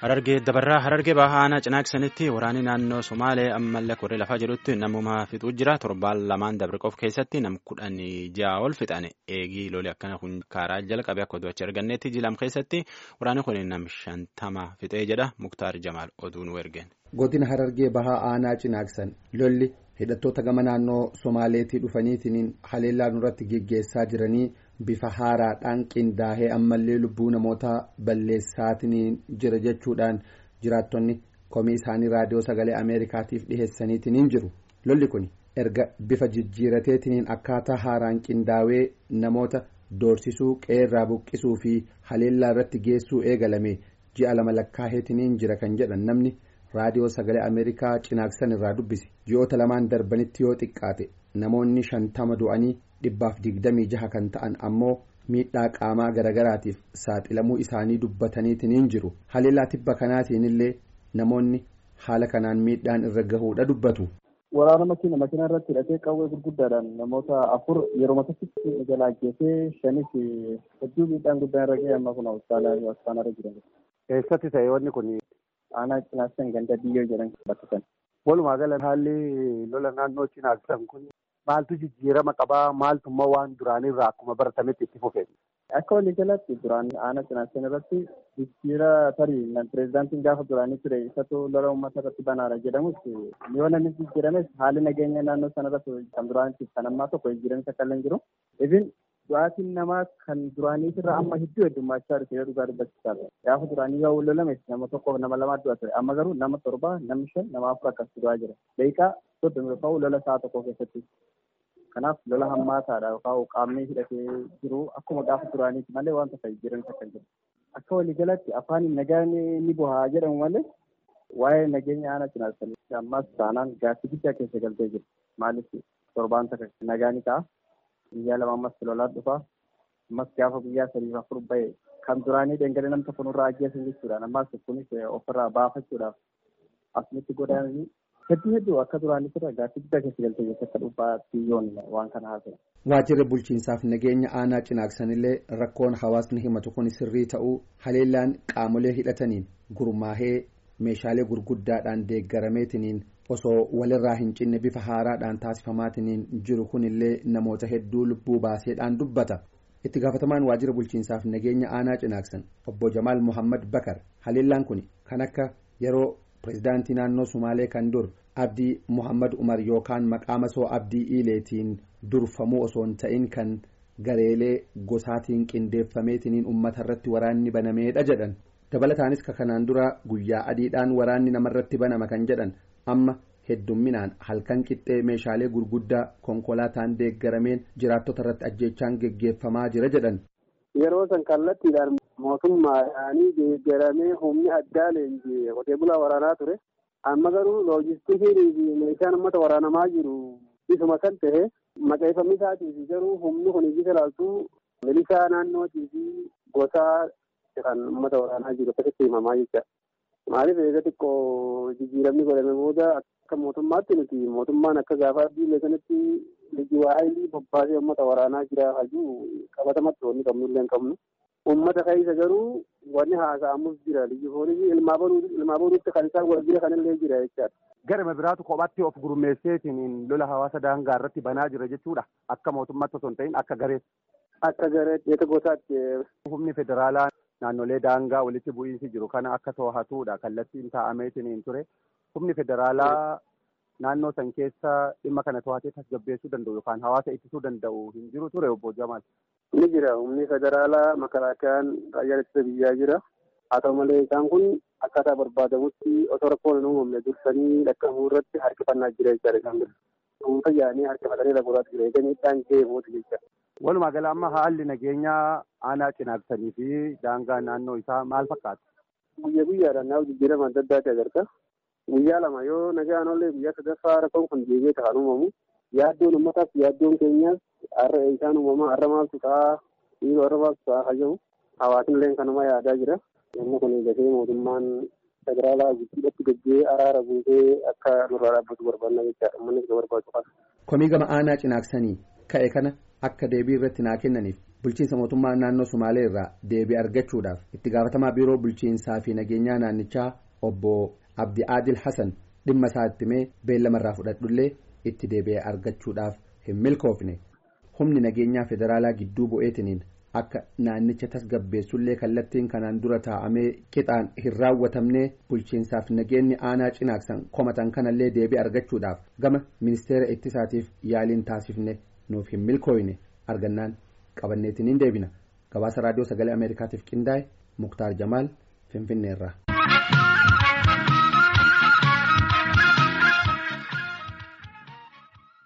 Harargee dabarraa Harargee bahaa aanaa cinaaksanitti waraanni naannoo Somaalee ammallee koree lafaa jedhutti namuma fixuu jira. Torbaan lamaan dabre qofa keessatti nam kudhan ja'a ol fixan eegii lolee akkana kun karaa jalqabe akka oduu achi argannetti jilam keessatti waraanni kun nam shantama fixee jedha Muktaar Jamaal oduu nu ergeen. Godina Harargee bahaa aanaa cinaaksan lolli hidhattoota gama naannoo Somaaleetii dhufaniitiin haleellaa nurratti geggeessaa jiranii bifa haaraadhaan qindaa'ee ammallee lubbuu namoota balleessaatiin jira jechuudhaan jiraattonni komii isaanii raadiyoo sagalee ameerikaatiif dhiheessaniitiin jiru lolli kun erga bifa jijjiirateetiin akkaataa haaraan qindaa'ee namoota doorsisuu qeerraa buqqisuu fi haleellaa irratti geessuu eegalame ji'a lama lakkaa'eetiin jira kan jedhan namni raadiyoo sagalee ameerikaa cinaaksan irraa dubbise ji'oota lamaan darbanitti yoo xiqqaate namoonni shantama du'anii. dhibbaaf digdamii jaha kan ta'an ammoo miidhaa qaamaa garagaraatiif saaxilamuu isaanii dubbataniitiin jiru haleellaa tibba kanaatiin illee namoonni haala kanaan miidhaan irra gahuudha dubbatu. Waraana makiina makiinaa irratti hidhatee qawwee gurguddaadhaan namoota afur yeroo matatti jalaa geessee shanis hedduu miidhaan guddaan irra ga'e amma kun hospitaala irra jiran. Eessatti ta'e wanni kun aanaa cinaaksan ganda biyyoo jedhan bakka sana. Walumaa gala haalli lola naannoo cinaaksan kun maaltu jijjiirama qabaa maaltummaa waan duraanirraa akkuma baratametti itti fufee. Akka waliigalaatti duraan aanaa cinaaksan irratti jijjiira tarii pireezidaantiin gaafa duraanii ture isatu lola uummata irratti banaara jedhamus yoo namni jijjiirames haalli nageenya naannoo sana irratti kan duraanitti kan ammaa tokko jijjiiramis akka illee jiru. Ifin du'aatiin namaa kan duraanii irraa amma hedduu heddummachaa dhufe yoo dhugaa dubbachiisaa gaafa duraanii yoo lolame nama tokkoof nama lamaa du'a ture amma garuu nama torba namni shan nama afur akkas du'aa jira. Daqiiqaa soddomi yookaan lola sa'a tokko keessatti. Kanaaf lola hammaataadha yookaan qaamni hidhatee jiru akkuma gaafa duraaniiti malee wanta ta'e jiran akka jiru. Akka waliigalatti afaan nagaan ni bu'aa jedhamu malee waa'ee nageenya aanaa cinaasanii ammas taanaan gaaffii guddaa keessa galtee jiru. Maaliif torbaan takka nagaa ni ta'a. Guyyaa lama ammas lolaan dhufa. Ammas gaafa guyyaa sadiif afur bahe kan duraanii dhangala'ee nam tokko nurraa ajjeesan jechuudhaan ammas kunis ofirraa baafachuudhaaf asumatti godaananii hedduu hedduu akka duraanii irra gaaffii guddaa keessa galtee jirtu akka dhuunfaa biyyoon waan kana haasa'e. Waajjirri bulchiinsaaf nageenya aanaa cinaaksanillee rakkoon hawaasni himatu kun sirrii ta'uu haleellaan qaamolee hidhataniin gurmaahee meeshaalee gurguddaadhaan deeggarameetiniin osoo walirraa hin cinne bifa haaraadhaan taasifamaatiniin jiru kunillee namoota hedduu lubbuu baaseedhaan dubbata. itti gaafatamaan waajjira bulchiinsaaf nageenya aanaa cinaaksan obbo Jamaal Muhammad Bakar haleellaan kun kan akka yeroo pirezidaantii naannoo Sumaalee kan dur Abdii Muhammad Umar yookaan maqaa masoo Abdii Iileetiin durfamuu osoo hin ta'in kan gareelee gosaatiin qindeeffameetiniin uummata irratti waraanni banameedha jedhan dabalataanis ka kanaan dura guyyaa adiidhaan waraanni namarratti banama kan jedhan amma heddumminaan halkan qixxee meeshaalee gurguddaa konkolaataan deeggarameen jiraattota irratti ajjeechaan geggeeffamaa jira jedhan. Yeroo san kallattiidhaan mootummaadhaanii deeggaramee humni addaa leenjii qotee bulaa waraanaa ture. Amma garuu loojistiikii fi meeshaan uummata waraanamaa jiru isuma kan ta'e maqeeffamni isaatii fi garuu humni kun iyyuu ilaaltuu milishaa naannootii fi gosaa kan uummata waraanaa jiru akkasitti himamaa jecha. Maaliif eega xiqqoo jijjiiramni godhame booda akka mootummaatti nuti mootummaan akka gaafa biyya sanatti lijiwaayilii bobbaasee uummata waraanaa jira hajuu qabatamatti wanni qabnu illee hin qabnu. Uummata keessa garuu wanni haasa'amus jira lijifoonii ilmaa boruutti kan isaan wal jira kanallee jira jechaadha. Garama biraatu kophaatti of gurmeesseetiin lola hawaasa daangaa irratti banaa jira jechuudha. Akka mootummaatti osoo hin ta'in akka gareetti. Akka gareetti eega gosaatti. Humni federaalaa naannolee daangaa walitti bu'iinsi jiru kana akka to'atuudha kallattiin taa'ameetiin ture. Humni federaalaa naannoo san keessa dhimma kana to'atee tasgabbeessuu danda'u yookaan hawaasa ittisuu danda'u hin jiru ture obbo Jamaal. Ni jira humni federaalaa makalaakayaan raayyaa ittisa biyyaa jira. Haa ta'u malee isaan kun akkaataa barbaadamutti osoo rakkoon hin uumamne dursanii dhaqqabuu irratti harkifannaa jira jechaadha isaan bira. Dhuunfa yaa'anii harkifatanii laguuraatti jira. Egaa miidhaan ga'ee booda jecha. Walumaa gala amma haalli nageenyaa aanaa cinaaksanii fi daangaa naannoo isaa maal fakkaata? Guyyaa guyyaadhaan naaf jijjiirama adda addaati agarta. Guyyaa lama yoo nagaan ollee guyyaa sadaffaa rakkoon kun deebi'ee kan uumamu yaaddoon uummataaf yaaddoon keenyaas har'a isaan uumamaa har'a maaltu ta'a dhiiroo har'a maaltu ta'a hajamu hawaasni illee kanuma yaadaa jira. Yommuu kun eegatee mootummaan federaalaa guddiidhatti gaggee araara buusee akka nurraa dhaabbatu barbaanna jechaadha. Uummannis ga barbaadu qaba. Komii gama aanaa cinaaksanii ka'e kana akka deebii irratti naa kennaniif bulchiinsa mootummaa naannoo sumaalee irraa deebii argachuudhaaf itti gaafatamaa biiroo bulchiinsaa fi nageenyaa naannichaa obbo abdi aadil hasan dhimma isaa itti mee beellamarraa fudhadhullee itti deebi'ee argachuudhaaf hin milkoofne humni nageenyaa federaalaa gidduu bu'eetiniin akka naannicha tasgabbeessullee kallattiin kanaan dura taa'amee qixaan hin raawwatamne bulchiinsaaf nageenyi aanaa cinaaksan komatan kanallee deebii argachuudhaaf gama ministeera ittisaatiif yaaliin taasifne nuuf hin milkooyne argannaan qabanneetiniin deebina gabaasa raadiyoo sagalee ameerikaatiif qindaa'e muktaar jamaal finfinneerra.